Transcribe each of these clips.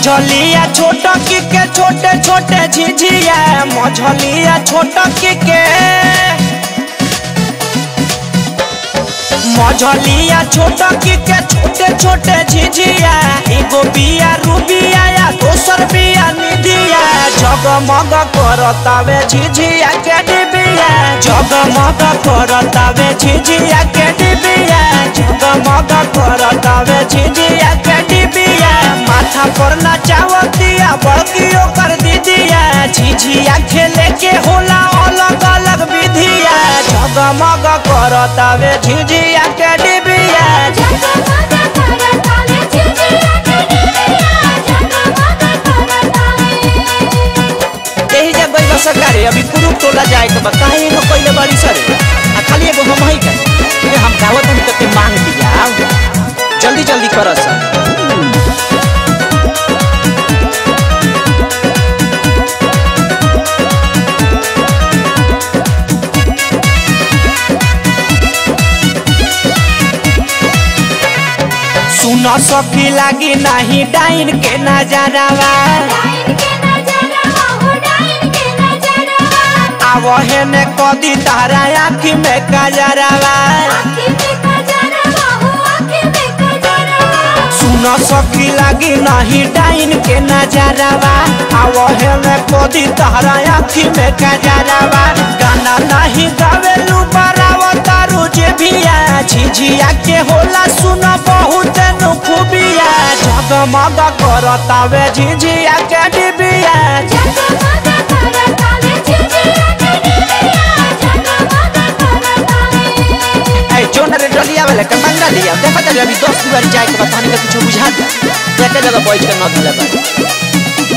मझलिया छोट की के छोटे छोटे झिझिया मझलिया छोट की के मझलिया छोट की के छोटे छोटे झिझिया एगो बिया रूबिया या दोसर बिया निधिया जगमग करतावे झिझिया के डिबिया जगमग करतावे झिझिया के डिबिया जगमग करतावे झिझिया के डिबिया माथा पर नचावतिया बड़की ओकर दीदिया झिझिया खेले के होला अलग अलग विधिया जगमग करतावे झिझिया के डिबिया जगमग करतावे झिझिया के डिबिया जगमग करतावे यही जब गई सरकारी अभी कुरुप टोला जाए के बा काहे न कइले बाड़ी सर आ खाली एगो हम ही का ये हम दावत हम तक मांग दिया जल्दी जल्दी कर सर सुन सखी लागी नहीं डाइन के नजरवा डाइन के नजरवा हो डाइन के नजरवा आवहे में कदी तारा आँखी में कजरवा आँखी में कजरवा हो आँखी में कजरवा सुन सखी लागी नहीं डाइन के नजरवा आवहे में कदी तारा आँखी में कजरवा गाना नहीं गावेलू बराव तारू जे बिया झिझिया के होला सुन बहुत नु खूबिया जगमग करतावे झिझिया के डिबिया जगमग करतावे झिझिया के डिबिया जगमग करतावे ऐ जोन रे डलिया वाले के मंगा लिया देखा चल अभी दस बार जाए के बताने का कुछ बुझा दे देखे जगह बैठ के न धले बा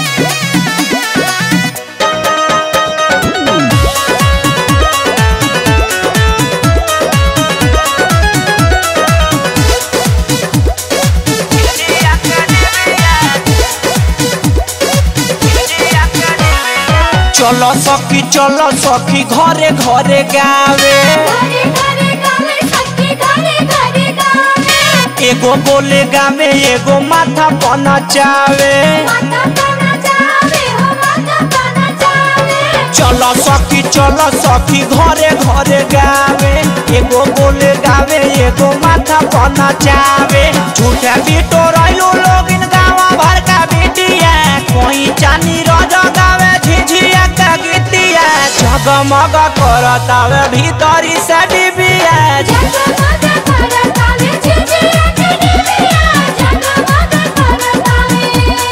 चलो सखी चलो सखी घरे घरे गावे घरे घरे गावे सखी घरे घरे गावे एगो बोले गावे एगो माथा पना चावे माता तना जावे हो माता तना जावे चलो सखी चलो सखी घरे घरे गावे एगो बोले गावे एगो माथा पना चावे झूठे बीटो रहिलो लोग इन गावा भर का बेटिया कोई चानी रज गावे झिझिया का गीतिया जगमग करतावे भीतरी से डिबिया जगमग करतावे झिझिया के डिबिया जगमग करतावे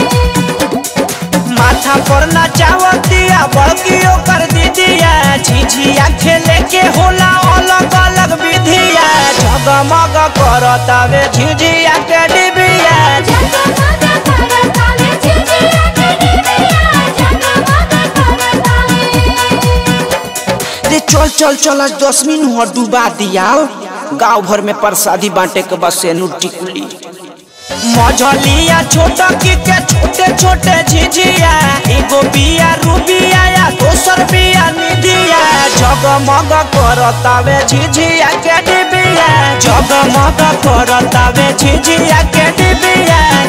माथा पर नचावतिया बड़की ओकर दीदिया झिझिया खेले के होला अलग अलग विधिया जगमग करतावे झिझिया के डिबिया जगमग करतावे झिझिया के डिबिया जगमग करतावे रे चल चल चल आज दस मिनट डुबा दिया गांव भर में प्रसादी बांटे के बस से टिकुली मझलिया छोट की के छोटे छोटे झिझिया एगो बिया रूबिया या दोसर बिया निधिया जगमग करतावे झिझिया के डिबिया जगमग करतावे झिझिया के डिबिया